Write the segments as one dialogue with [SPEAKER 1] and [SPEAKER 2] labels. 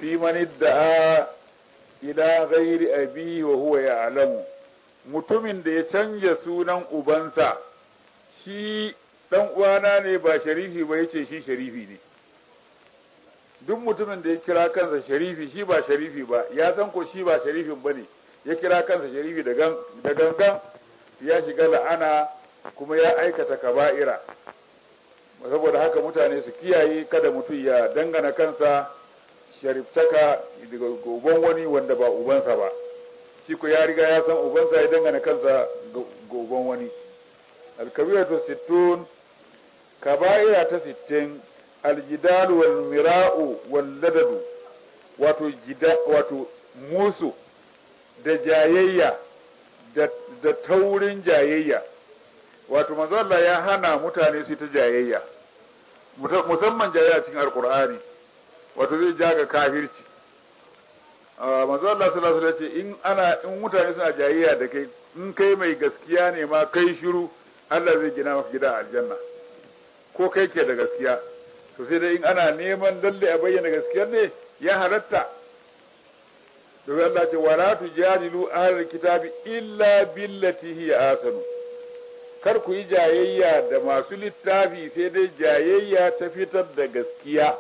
[SPEAKER 1] fi man idda'a ila ghairi abi wa huwa ya'lamu mutumin da ya canja sunan ubansa shi dan uwana ne ba sharifi ba yace shi sharifi ne duk mutumin da ya kira kansa sharifi shi ba sharifi ba ya san ko shi ba sharifin bane ya kira kansa sharifi da gangan ya shiga la'ana kuma ya aikata kaba'ira saboda haka mutane su kiyaye kada mutum ya dangana kansa shariftaka daga uban wani wanda ba ubansa ba shi ko ya riga ya san ubansa ya dangana kansa ga uban wani alkabiratu sittun kaba'ira ta sittin aljidal wal mira'u wal ladadu wato jida wato musu da jayayya da, da taurin jayayya wato manzo Allah ya hana mutane su ta jayayya musamman jayayya cikin alqur'ani wato zai jaga kafirci manzo Allah sallallahu alaihi wasallam ce in ana in mutane suna jayayya da kai in kai mai gaskiya ne ma kai shiru Allah zai gina maka gida a aljanna ko kai ke da gaskiya to sai dai in ana neman lalle a bayyana gaskiyar ne ya halatta domin Allah ce wala tujadilu ahlul kitabi illa billati hiya asanu kar ku yi jayayya da masu littafi sai dai jayayya ta fitar da gaskiya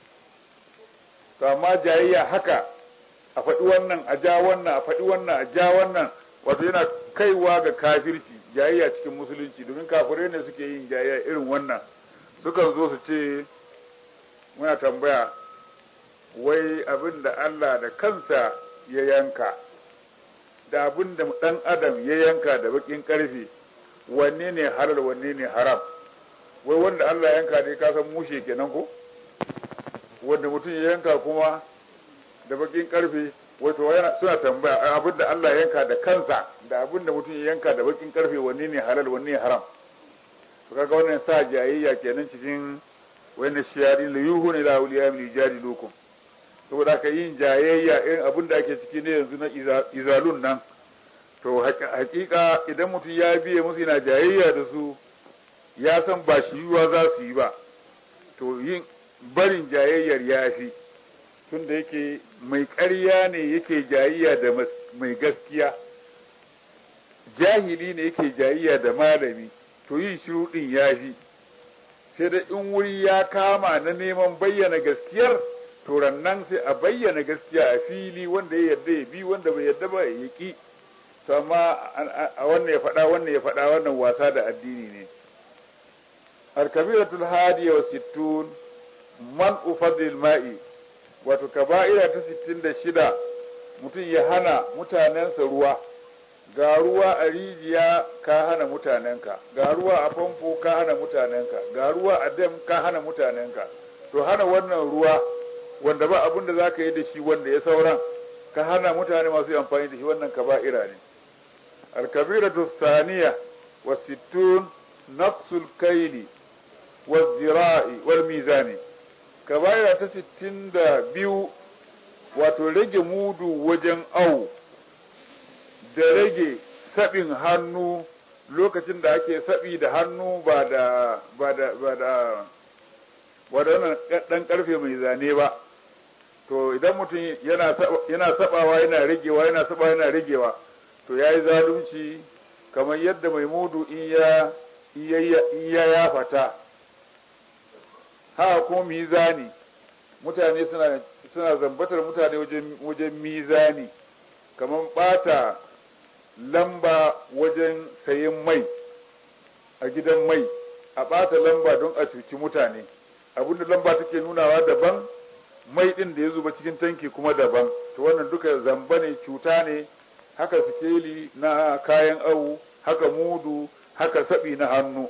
[SPEAKER 1] to amma jayayya haka a faɗi wannan a ja wannan a faɗi wannan a ja wannan wato yana kaiwa ga kafirci jayayya cikin musulunci domin kafirai ne suke yin jayayya irin wannan sukan zo su ce muna tambaya wai abin da Allah da kansa ya yanka da abin da ɗan adam ya yanka da bakin ƙarfe wanne ne halal wanne ne haram wai wanda Allah yanka ne ka san mushe kenan ko wanda mutum ya yanka kuma da bakin ƙarfe wato suna tambaya abin da Allah yanka da kansa da abin da mutum ya yanka da bakin ƙarfe wanne ne halal wanne ne haram to kaga wannan sa jayayya kenan cikin wani shiyari la yuhu ne la awliya min ijadilukum saboda ka yin jayayya irin abin da ake ciki ne yanzu na izalun nan to hakika idan mutum ya biye musu yana jayayya da su ya san ba shi yiwa za su yi ba to yin barin jayayyar ya fi tun da yake mai ƙarya ne yake jayayya da mai gaskiya jahili ne yake jayayya da malami to yin shiru ɗin ya fi sai da in wuri ya kama na neman bayyana gaskiyar to nan sai a bayyana gaskiya a fili wanda ya yarda ya bi wanda bai yarda ba ya ki to amma a wannan ya faɗa wannan ya faɗa wannan wasa da addini ne al-kabiratul hadiya wa sittun man ufadil ma'i wato kaba'ira ta 66 mutum ya hana mutanensa ruwa ga ruwa a rijiya ka hana mutanenka ga ruwa a famfo ka hana mutanenka ga ruwa a dam ka hana mutanenka to hana wannan ruwa wanda ba abin da za ka yi da shi wanda ya sauran ka hana mutane masu amfani da shi wannan kaba'ira ne alkabiratu thaniya wa sittun naqsul kaili wa zira'i wal mizani kaba'ira ta sittin da biyu wato rage mudu wajen au da rage sabin hannu lokacin da ake sabi da hannu ba da ba da ba da wadannan dan karfe mai zane ba to idan mutum yana yana sabawa yana ragewa yana sabawa yana ragewa to yayi zalunci kamar yadda mai mudu in ya in ya ya fata haka kuma mizani mutane suna suna zambatar mutane wajen wajen mizani kamar bata lamba wajen sayen mai a gidan mai a ɓata lamba don a cuci mutane abinda lamba take nunawa daban mai ɗin da ya zuba cikin tanki kuma daban to wannan duka zamba ne cuta ne haka sikeli na kayan awu haka mudu haka saɓi na hannu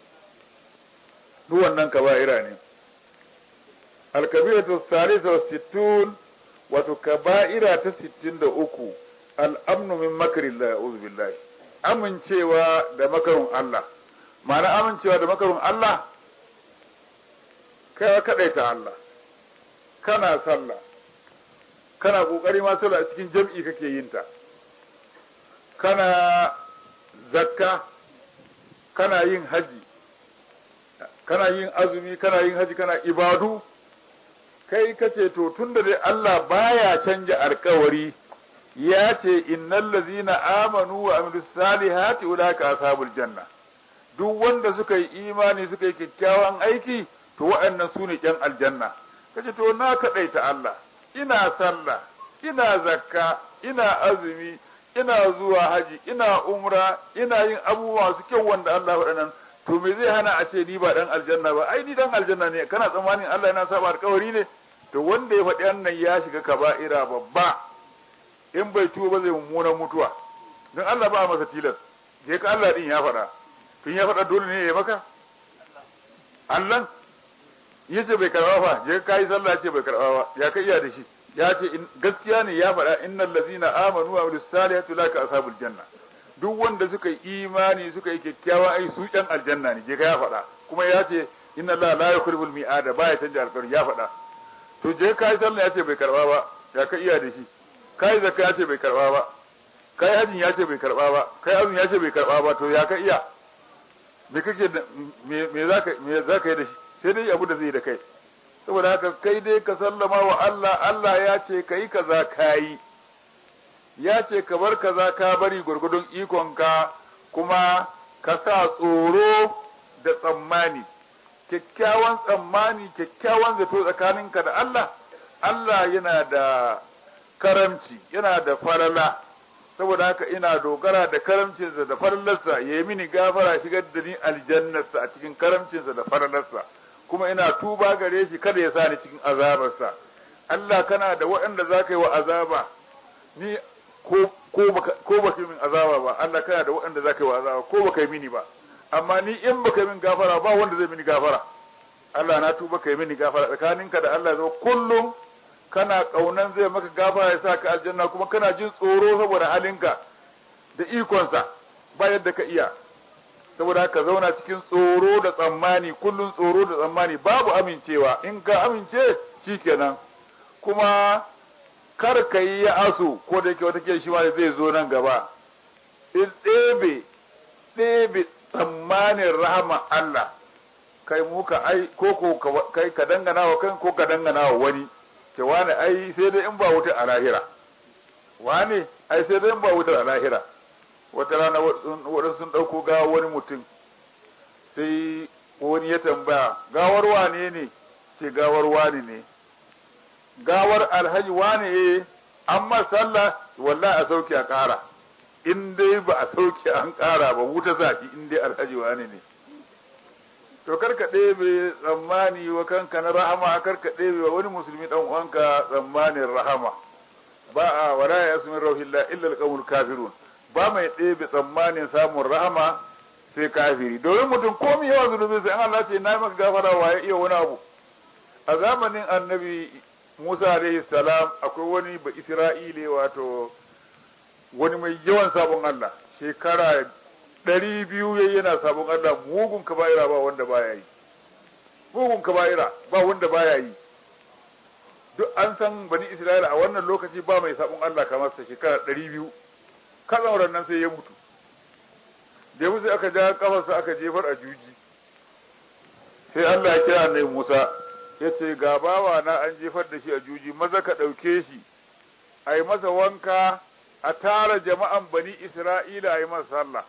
[SPEAKER 1] duk wannan kaba'ira ne alkabiratu salisa wa sittun wato kaba'ira ta sittin da uku al'amnu min makarillah uzu billahi amincewa da makarun Allah ma'ana amincewa da makarun Allah kai kaɗaita Allah kana sallah kana ƙoƙari ma sallah a cikin jam'i kake yin ta kana zakka kana yin haji kana yin azumi kana yin haji kana ibadu kai kace to tunda dai Allah baya canja alkawari ya ce innal ladzina amanu wa amilus salihati ulaika ashabul janna duk wanda suka yi imani suka yi kyakkyawan aiki to waɗannan su ne ƴan aljanna kace to na kaɗaita Allah ina sallah ina zakka ina azumi ina zuwa haji ina umra ina yin abubuwa su kyau wanda Allah waɗannan to me zai hana a ce ni ba dan aljanna ba ai ni dan aljanna ne kana tsammanin Allah yana saba alƙawari ne to wanda ya faɗi wannan ya shiga kaba'ira babba in bai tuba ba zai mummunan mutuwa don Allah ba masa tilas je ka Allah din ya faɗa tun ya faɗa dole ne ya maka Allah yace bai karba fa je ka yi sallah ce bai karba ba ya kai iya da shi ya ce gaskiya ne ya faɗa innal ladzina amanu wa amilus salihati laka ashabul janna duk wanda suka yi imani suka yi kyakkyawa ai su ɗan aljanna ne je ka ya faɗa kuma ya ce inna Allah la yukhribul mi'ada baya canja alƙawari ya faɗa to je ka yi sallah ya ce bai karba ba ya ka iya da shi kai zakka ya ce bai karba ba kai hajin ya ce bai karba ba kai azumi ya ce bai karba ba to ya ka iya me kake me me zaka me zaka yi da shi sai dai abu da zai da kai saboda haka kai dai ka sallama wa Allah Allah ya ce kai kaza kayi ya ce ka bar kaza ka bari gurgudun ikonka kuma ka sa tsoro da tsammani kyakkyawan tsammani kyakkyawan zato tsakaninka da Allah Allah yana da karamci yana da farala saboda haka ina dogara da karamcinsa da faralarsa ya yi mini gafara shigar da ni aljannarsa a cikin karamcinsa da faralarsa kuma ina tuba gare shi kada ya sa ni cikin azabarsa Allah kana da waɗanda za ka yi wa azaba ni ko ko baka min azaba ba Allah kana da waɗanda za ka yi wa azaba ko baka yi mini ba amma ni in baka yi min gafara ba wanda zai mini gafara Allah na tuba ka yi mini gafara tsakaninka da Allah zo kullum kana kaunan zai maka gafara ya sa ka aljanna kuma kana jin tsoro saboda halinka da ikonsa ba yadda ka iya saboda ka zauna cikin tsoro da tsammani kullum tsoro da tsammani babu amincewa in ka amince shikenan kuma kar ka yi ya asu ko da yake wata shi ma zai zo nan gaba in ɗebe ɗebe tsammanin rahama Allah kai muka ai ko ko kai ka dangana wa kan ko ka dangana wa wani ce wani ai sai dai in ba wuta a lahira wani ai sai dai in ba wuta a lahira wata rana waɗansu sun ɗauko gawa wani mutum sai wani ya tambaya gawar wane ne ce gawar wani ne gawar alhaji wane eh an sallah wallahi a sauke a ƙara in dai ba a sauke an ƙara ba wuta zafi in dai alhaji wane ne to karka ɗebe tsammani wa kanka na rahama karka ɗebe wa wani musulmi ɗan uwanka tsammanin rahama ba a wala ya yasmin rauhillah illa alqawmul kafirun ba mai ɗebe tsammanin samun rahama sai kafiri domin mutum komai yawan zunubi sai Allah ce na maka gafara wa ya iya wani abu a zamanin annabi Musa alaihi salam akwai wani ba Isra'ile wato wani mai yawan sabon Allah shekara ɗari biyu ya yana sabon Allah mugun kaba'ira ba wanda baya yi mugun kaba'ira ba wanda baya yi duk an san bani Isra'ila a wannan lokaci ba mai sabon Allah kamar sa shekara ɗari biyu kazan nan sai ya mutu da musu aka ja kafarsa aka jefar a juji sai Allah ya kira annabi Musa ya ce ga bawa na an jefar da shi a juji maza ka ɗauke shi a yi masa wanka a tara jama'an bani Isra'ila a yi masa sallah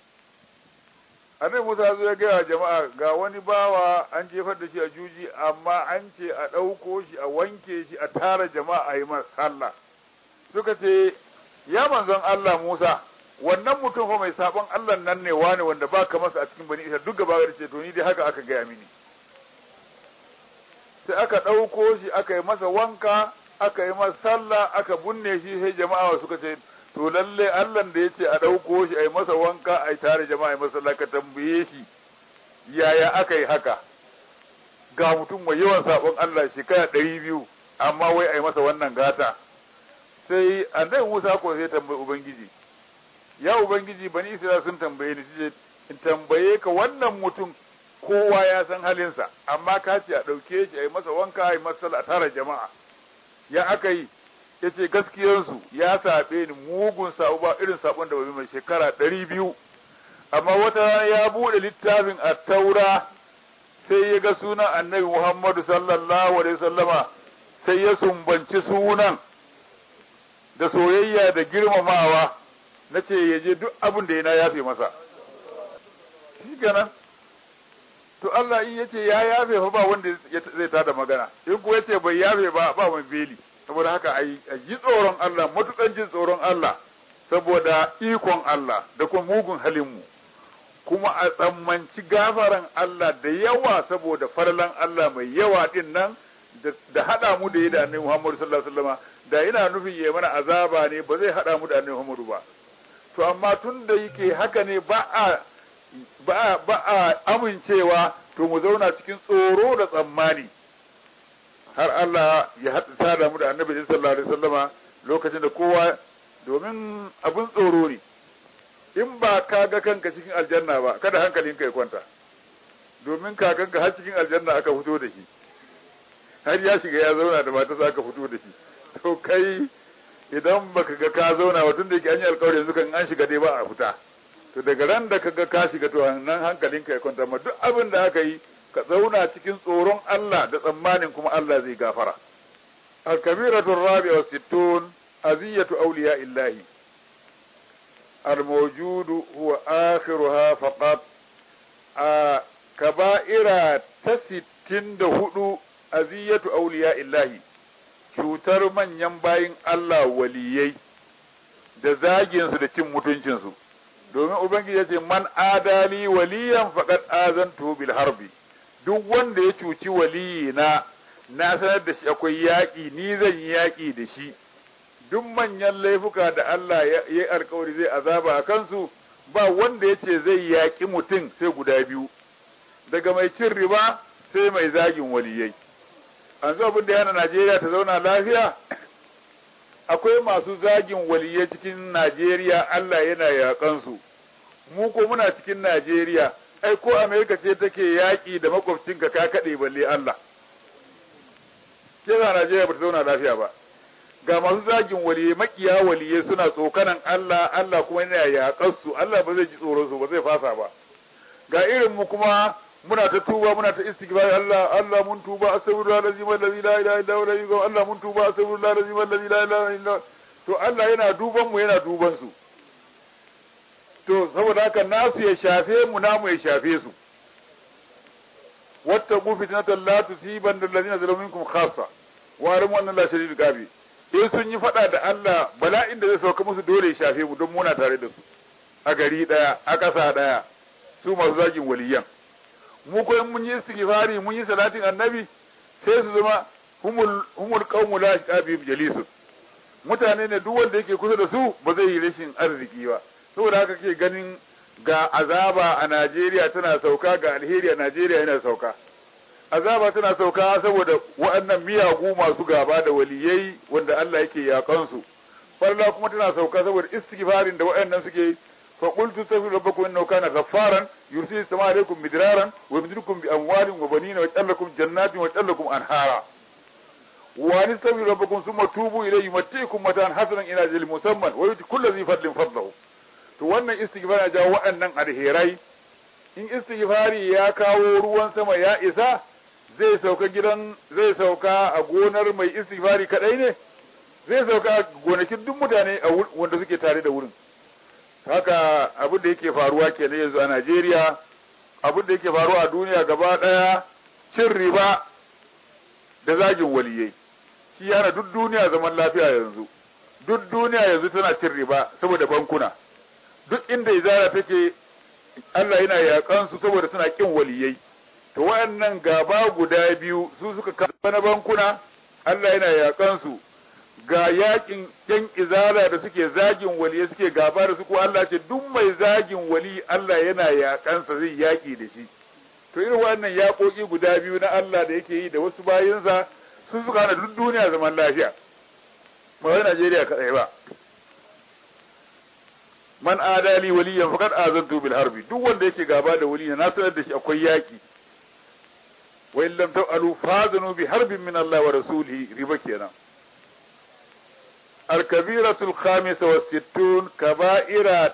[SPEAKER 1] annabi Musa zo ya gaya jama'a ga wani bawa an jefar da shi a juji amma an ce a ɗauko shi a wanke shi a tara jama'a a yi masa sallah suka ce ya manzon Allah Musa wannan mutum fa mai sabon Allah nan ne wani wanda baka masa a cikin bani Isra'ila duk gaba da ce to ni dai haka aka gaya mini sai aka ɗauko shi aka yi masa wanka aka yi masa sallah aka bunne shi sai jama'a suka ce to lalle Allah da ya ce a ɗauko shi a yi masa wanka a yi tare jama'a a yi masa sallah ka tambaye shi yaya aka yi haka ga mutum mai yawan sabon Allah shekara ɗari biyu amma wai a yi masa wannan gata sai annabi Musa ko sai tambayi ubangiji ya ubangiji bani Isra'ila sun tambaye ni sai in tambaye ka wannan mutum kowa ya san halinsa amma ka ce a ɗauke shi a yi masa wanka a yi masa a tara jama'a ya aka yi ya ce gaskiyarsu ya saɓe ni mugun sabo ba irin sabon da mai shekara ɗari biyu amma wata rana ya buɗe littafin a taura sai ya ga sunan annabi muhammadu sallallahu alaihi sallama sai ya sumbanci sunan da soyayya da girmamawa na ce ya je duk abin da ya yafe masa shi kenan to Allah in yace ya yafe fa ba wanda zai tada magana in kuwa yace bai yafe ba ba wani beli saboda haka a ji tsoron Allah matukan jin tsoron Allah saboda ikon Allah da kuma mugun halin mu kuma a tsammanci gafaran Allah da yawa saboda farlan Allah mai yawa din nan da hada mu da yi da annabi Muhammad sallallahu alaihi wasallam da yana nufin yayi mana azaba ne ba zai hada mu da annabi Muhammad ba to amma tun da yake haka ne ba a ba a amincewa to mu zauna cikin tsoro da tsammani har Allah ya haɗa sada mu da annabi sallallahu alaihi wasallama lokacin da kowa domin abin tsoro ne in ba ka ga kanka cikin aljanna ba kada hankalinka ya kwanta domin kakanka har cikin aljanna aka fito da shi har ya shiga ya zauna da matarsa aka fito da shi to kai idan baka ga ka zauna ba tun da yake an yi alkawari yanzu kan an shiga dai ba a fita to daga ran da kaga ka shiga to nan hankalinka ya kwanta ma duk abin da aka yi ka zauna cikin tsoron Allah da tsammanin kuma Allah zai gafara al-kabiratu rabi'a wa sittun aziyatu awliya illahi al-mawjud huwa akhiruha faqat a kaba'ira ta 64 aziyatu awliya illahi cutar manyan bayin Allah waliyai da zaginsu da cin mutuncinsu domin ubangiji ya ce man adali waliyan faqad azantu bil harbi duk wanda ya cuci waliyi na na sanar da shi akwai yaƙi ni zan yi yaƙi da shi duk manyan laifuka da Allah ya yi alkawari zai azaba a kansu ba wanda ya ce zai yaƙi mutum sai guda biyu daga mai cin riba sai mai zagin waliyai an zo abin da yana Najeriya ta zauna lafiya akwai masu zagin waliyai cikin Najeriya Allah yana yaƙansu mu ko muna cikin Najeriya ai ko Amerika ce take yaƙi da makwabcinka ka kaɗe balle Allah ke za Najeriya ba ta zauna lafiya ba ga masu zagin waliyai makiya waliyai suna tsokanan Allah Allah kuma yana yaƙansu Allah ba zai ji tsoron su ba zai fasa ba ga irin mu kuma muna ta tuba muna ta istighfar Allah Allah mun tuba astaghfirullah alazim allazi la ilaha illa huwa Allah mun tuba astaghfirullah alazim allazi la ilaha illa to Allah yana duban mu yana duban su to saboda haka nasu ya shafe mu namu ya shafe su wattaqu fitnatan la tusiban allazina zalamu minkum khassa wa alamu anna la shadidul qabi in sun yi fada da Allah bala'in da zai sauka musu dole ya shafe mu don muna tare da su a gari daya a ƙasa daya su masu zagin waliyan mu ko in mun yi istighfari mun yi salatin annabi sai su zama humul humul qaumu la yaqabihim jalisun mutane ne duk wanda yake kusa da su ba zai yi rashin arziki ba saboda haka ke ganin ga azaba a Najeriya tana sauka ga alheri a Najeriya yana sauka azaba tana sauka saboda waɗannan miyagu masu gaba da waliyai wanda Allah yake yakan su farla kuma tana sauka saboda istighfarin da waɗannan suke فقلت استغفروا ربكم انه كان غفارا يرسل السماء عليكم مدرارا ويمددكم باموال وبنين ويجعل لكم جنات ويجعل لكم انهارا وان استغفروا ربكم ثم توبوا اليه يمتعكم متاعا حسنا الى اجل مسمى ويؤتي كل ذي فضل فضله to wannan istighfar ya jawo waɗannan alherai in istighfari ya kawo ruwan sama ya isa zai sauka gidan zai sauka a gonar mai istighfari kadai ne zai sauka gonakin duk mutane wanda suke tare da wurin haka abin da yake faruwa kenan yanzu a Najeriya abin da yake faruwa a duniya gaba daya cin riba da zagin waliyai shi yana duk duniya zaman lafiya yanzu duk duniya yanzu tana cin riba saboda bankuna duk inda izara take Allah yana yakan su saboda suna kin waliyai to wayannan gaba guda biyu su suka kafa na bankuna Allah yana yakan su ga yakin yan izala da suke zagin wali suke gaba da su ko Allah ce duk mai zagin wali Allah yana yakansa zai yaki da shi to irin wannan yakoki guda biyu na Allah da yake yi da wasu bayinsa sun suka hana duk duniya zaman lafiya ba wai Najeriya kadai ba man adali waliyan faqad azantu bil harbi duk wanda yake gaba da wali na sanar da shi akwai yaki wa illam ta'alu fazanu bi harbin min Allah wa rasulihi riba kenan الكبيرة الخامسة والستون كبائر